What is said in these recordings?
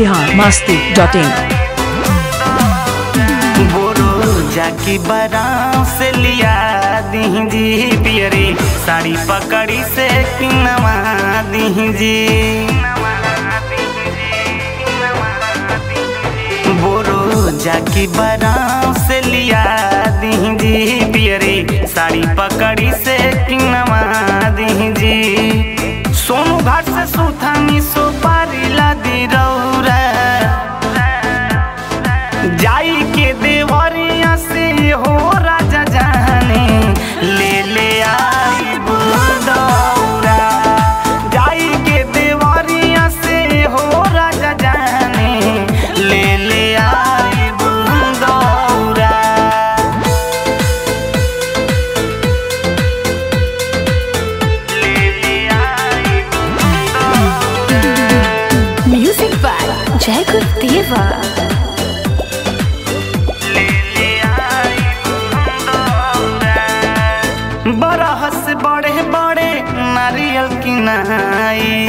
Bihar Masti dot इन बोरो जाकी बराम से लिया दीजी पियरी साड़ी पकड़ी से किनवा दीजी बोरो जाकी बराम से लिया दीजी पियरी साड़ी पकड़ी से किनवा दीजी सोनू घाट से सुथानी सुपारी ला दी रौरा जाई के देवरिया से हो राजा जाने ले ले आई बुलदौरा जाई के देवरिया से हो राजा जाने ले ले आई बुलदौरा ले ले आई म्यूजिक बाय जय गुरुदेवा बरहस बड़े बड़े नारियल की नहाई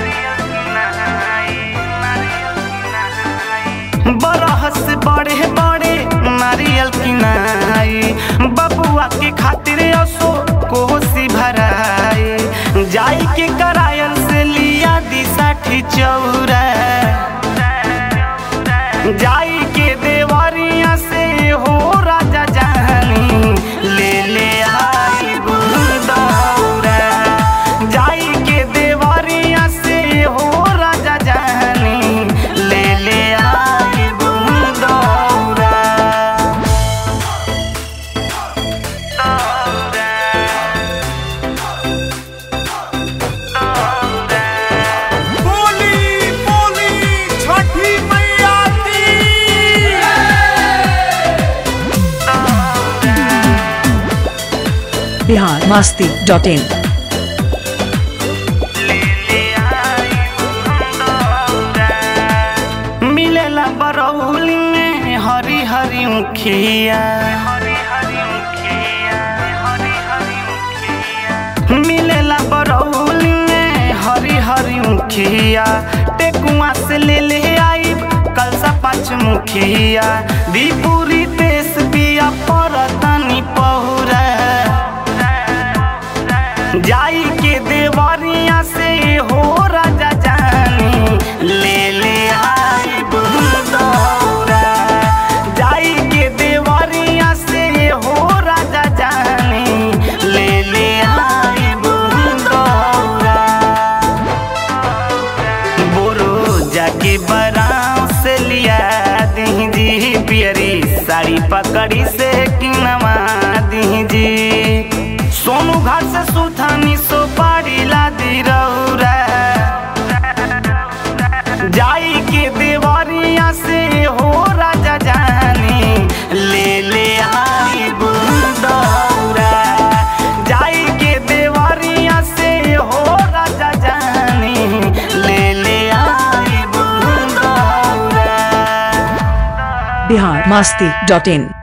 बरहस बड़े बड़े नारियल की नहाई बबुआ के खातिर असो कोसी भराई जाई के करायल से लिया दी साठी चौरा जाई के देवरिया से हो राजा जानी ले ले आई बुलदौरा जाई के देवरिया से हो राजा जानी ले ले आई बुलदौरा बोली बोली छठी मैया की बिहार मास्ती डॉट इन मिलेला बरौली में हरी हरी मुखिया मिलेला बरौली में हरी हरी मुखिया टेकुआ से ले ले आई कलसा पाँच मुखिया दीपुरी देश पिया परतनी पहुरा जाई के देवरिया से हो राजा जानी ले ले आई बुलदौरा जाई के देवरिया से हो राजा जानी ले ले आई बुलदौरा बोरो जाके बराम से लिया दीजी पियरी साड़ी पकड़ी से किनवा दीजी सोनू घाट से सुथानी सोपारी ला दी रौरा जाई के देवरिया से हो राजा जानी ले ले आई बुलदौरा जाई के देवरिया से हो राजा जानी ले ले आई बुलदौरा बिहार मास्ती डॉट इन